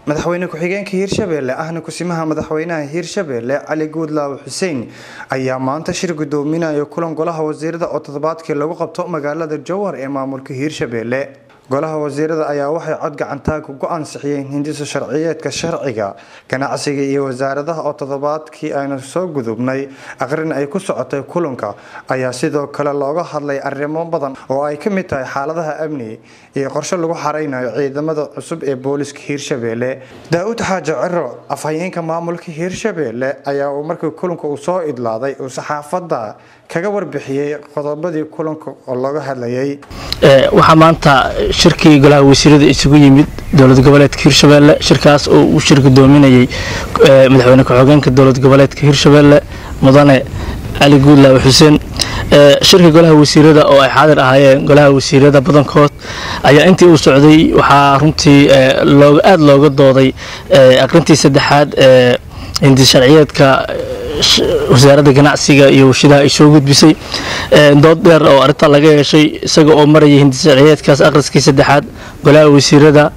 madaxweyne ku-xigeenka hiirshabelle ahna kusimaha madaxweynaha hiirshabelle cali guudlaaw xuseen ayaa maanta shir gudoominaya kulan golaha wasiirada oo toddobaadkii lagu qabto magaalada jowhar ee maamulka hiirshabelle golaha wasiirada ayaa waxay cod gacantaag ugu ansixiyeen hindisa sharciyeedka sharciga ganacsiga iyo wasaaradaha oo toddobaadkii aynu soo gudubnay aqrin ay ku socotay kulanka ayaa sidoo kale looga hadlay arrimo badan oo ay ka mid tahay xaaladaha amni iyo qorshe lagu xareynayo ciidamada cusub ee booliska hiirshabelle daa-uud xaaji ciro afhayeenka maamulka hiirshabelle ayaa uu markii kulanka uu soo idlaaday uu saxaafadda kaga warbixiyey qodobadii kulanka oo looga hadlayay waxaa maanta shirkii golaha wasiirada isugu yimid dowlad goboleedka hiirshabelle shirkaas oo uu shir gudoominayay madaxweyne ku-xigeenka dowlad goboleedka hiirshabelle mudane cali guudlaaw xuseen shirka golaha wasiirada oo ay xaadir ahaayeen golaha wasiirada badankood ayaa intii uu socday waxaa runtii aada looga dooday aqrintii saddexaad ee hindi sharciyeedka wasaaradda ganacsiga iyo warshidaha ay soo gudbisay dood dheer oo arrintaa laga yeeshay isaga oo marayay hindi sharciyeedkaas akhriskii saddexaad golaha wasiirada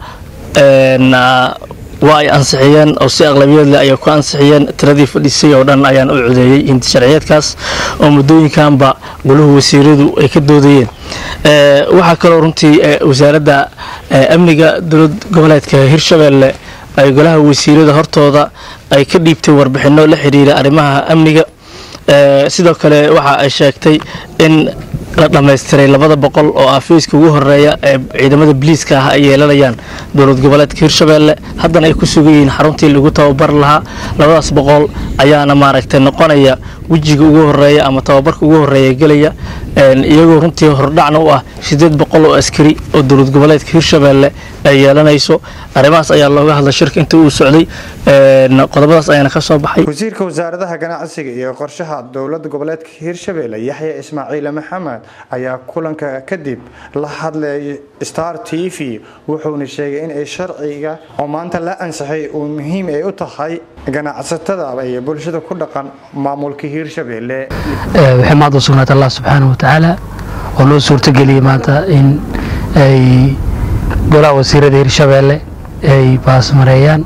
waa ay ansixiyeen oo si aqlabiyad leh ayay ku ansixiyeen tiradii fadhisay oo dhan ayaan u codeeyey hindi sharciyeedkaas oo muddooyinkanba goluhu wasiiradu ay ka doodayeen waxaa kaloo runtii wasaaradda amniga dowlad goboleedka hiirshabelle ay golaha wasiirada hortooda ay ka dhiibtay warbixino la xiriira arrimaha amniga sidoo kale waxa ay sheegtay in la dhammaystiray labada boqol oo afiiska ugu horeeya ee ciidamada biliiska ah ay yeelanayaan dowlad goboleedka hiirshabelle haddana ay ku sugan yihiin xaruntii lagu tababar lahaa labadaas boqol ayaana maaragtay noqonaya wejiga ugu horeeya ama tababarka ugu horeeya gelaya iyagoo runtii hordhacna u ah sideed boqol oo askari oo dowlad goboleedka hiirshabelle ay yeelanayso arrimahaas ayaa looga hadlay shirka inta uu socday qodobadaas ayaana ka soo baxay wasiirka wasaaradaha ganacsiga iyo qorshaha dowlada goboleedka hiirshabelle yaxya ismaaciil maxamed ayaa kulanka kadib la hadlay star t v wuxuuna sheegay in ay sharciga oo maanta la ansixay uu muhiim ay u tahay ganacsatada iyo bulshada ku dhaqan maamulka hiirshabelle waxay maanta u sugnaatay allah subxaanahu watacaala oo noo suurtageliyey maanta in ay golaha wasiirada hiirshabelle ay baasmareeyaan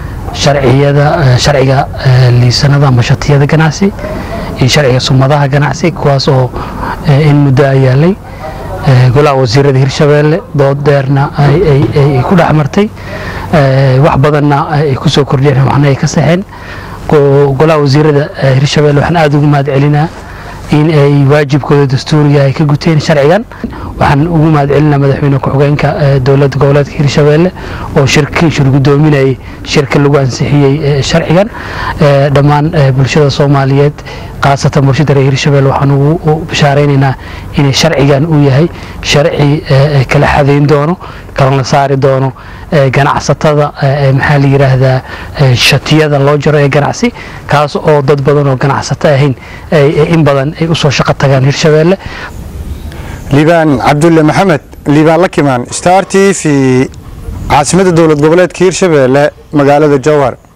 sharciyada sharciga liisanada ama shatiyada ganacsi iyo sharciga sumadaha ganacsi kuwaas oo in muddo a yaalay golaha wasiirada hiirshabelle dood dheerna ay ku dhex martay wax badanna ay ku soo kordhiyeen waxna ay ka saxeen golaha wasiirada hiirshabelle waxaan aada ugu mahad celinaa in ay waajibkooda dastuuriga ay ka guteen sharcigan waxaan ugu mahad celinaa madaxweyne ku-xigeenka dowladda goboleedka hiirshabelle oo shirkii shir gudoominayay shirka lagu ansixiyey sharcigan dhammaan bulshada soomaaliyeed khaasatan bulshada reer hiirshabelle waxaan ugu bashaareynayna inay sharcigan uu yahay sharci kala xadeyn doono kalana saari doono ganacsatada maxaa la yiraahdaa shatiyada loo jaro ee ganacsi kaas oo dad badan oo ganacsato ahayn in badan ay usoo shaqo tagaan hiirshabelle liibaan cabdulle maxamed liibaan lakimaan star t v caasimada dowlad goboleedka hiirshabelle magaalada jowhar